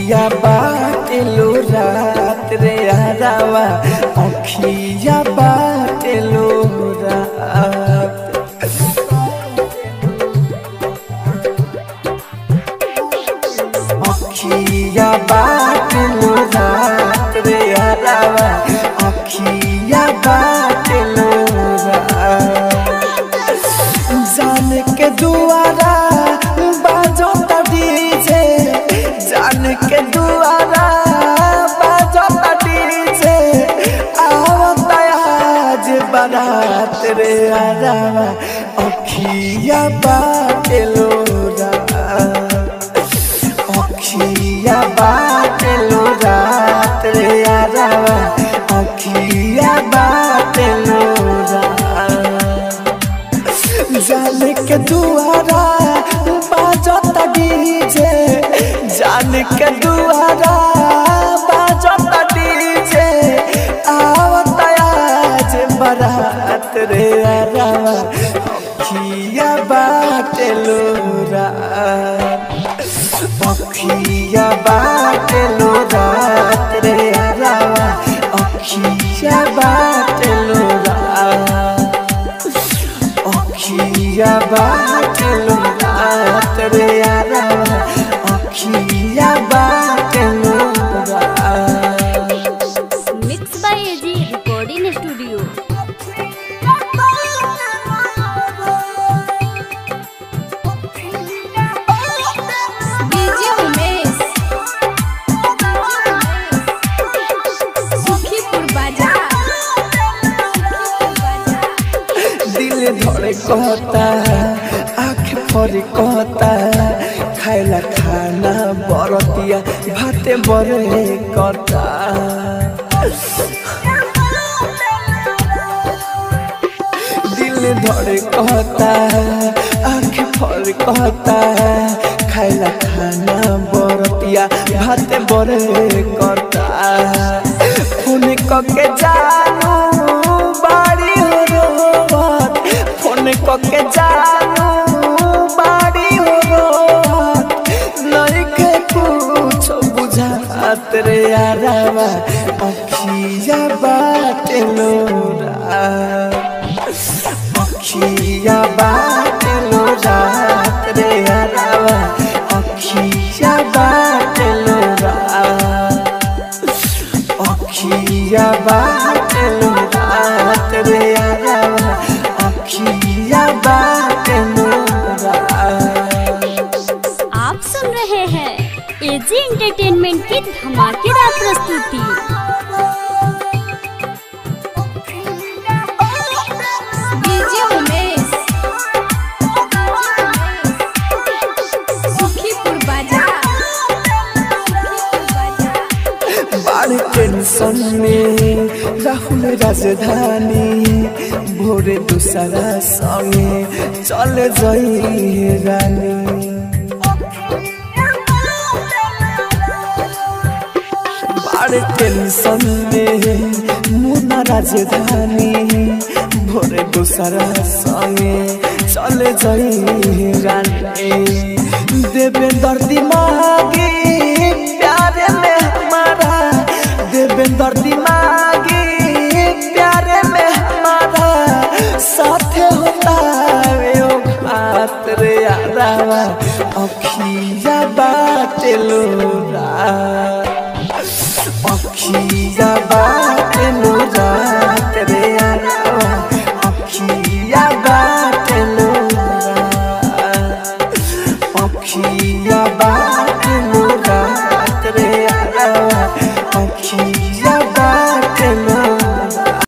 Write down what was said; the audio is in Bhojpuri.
अखिया बाटेलो रात रे हरावा अखिया बाटेलो रात अखिया बाटेलो रात रे हरावा अखिया बाटेलो रात जान के दुआरा बाजो डीजे जान के दुआरा बाजो डीजे आवत आज बारात रे आरावा अखिया बाटेलो रात अखिया बाटेलो रात रे आरावा अखिया बाटेलो रात जान के दुआरा बाजत डीजे जान के दुआरा बाजत डीजे आवत आज बारात रे आरावा अखिया बाटेलो रात अखिया बाटेलो रात रे आरावा अखिया बाटेलो रात अखिया बाटेलो रात रे आरावा अखिया बाटेलो रात mix by AG recording studio DJ Umesh Sukhipur बाजार दिल धड़े कहता आँख फरे कहता खाइला खाना बरतिया भाते बरे करता दिल धड़े कहता आँख फरे कहता खाइला खाना बरतिया भाते बरे करता फोन कके जानू बाड़ी हो रोवत फोन कके जानू बाड़ी हो रोवत नइखे कुछ बुझात रे आरावा अखिया बाटेलो रात अखिया बाटेलो रात रे आरावा अखिया बाटेलो रात अखिया बाटेलो रात रे आरावा अखिया बाटेलो रात आप सुन रहे हैं एजी एंटरटेनमेंट की धमाकेदार प्रस्तुति डीजे उमेश सुखीपुर बाजार बाढ़ टेंशन में राहुल राजधानी भोरे दूसरा संगे चल जाई रानी बाढ़ टेंशन में मुना राजधानी भोरे दूसरा संगे चल जाई रानी देवेंद्र दिमागी प्यारे में हमारा देवेंद्र दिमागी प्यारे में हमारा साथे होता वे ओ बात रे यादावा अखिया बाटेलो रा